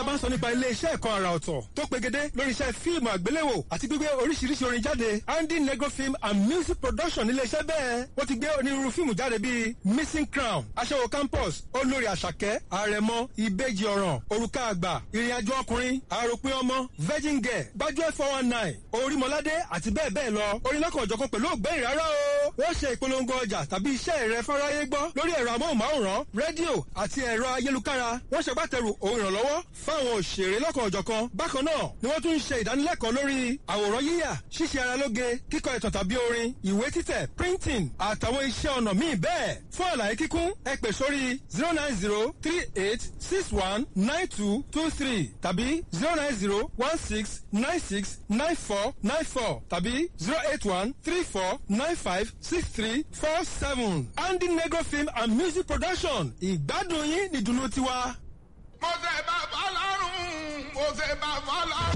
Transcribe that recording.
a bá ń sọ nípa ilé iṣẹ́ ẹ̀kọ́ àrà ọ̀tọ̀ tó pegedé lórí iṣẹ́ fíìmù àgbéléwò àti gbígbé oríṣiríṣi orin jáde andy negro film and music production nílé iṣẹ́ bẹ́ẹ̀ wọ́n ti gbé onírúurú fíìmù jáde bíi missing crown aṣẹ́wó campus olórí àṣàkẹ́ àrẹ̀mọ ìbejì ọ̀ràn òrùka àgbà ìrìnàjò ọkùnrin àròpin ọmọ virgin girl gbájúẹ̀ four one nine orímọládé àti bẹ́ẹ̀ bẹ́ẹ̀ lọ orin lọ́kànjọ̀kan pẹ̀lú ògbẹ́yìn rárá o wọ́n ṣe ìpolongo ọjà tàbí iṣẹ́ rẹ fáráyé gbọ́ lórí ẹ̀rọ amóhùnmáwòrán rédíò àti ẹ̀rọ ayélukára wọ́n ṣègbàtẹ̀rù òun ìrànlọ́wọ́ fáwọn òṣèré lọ́kànjọ̀kan bákan náà ni wọ́n tún ń ṣe ìdánilẹ́kọ̀ọ́ lórí àwòrán yíyà ṣíṣe ara lóge kíkọ ìtàn tàbí orin ìwé títẹ̀ printing àtàwọn iṣẹ́ ọnà míì bẹ́ẹ̀ fún àlàyé kíkún ẹ pè sórí zero nine zero three eight six one nine two two three tàbí zero nine zero one six nine six nine four nine four tàbí zero eight one three four nine five six three four seven andy negro film and music production ìgbádùn yín nìdùnnú tiwa. mo ṣe bá fọlọ́run mo ṣe bá fọlọ́run.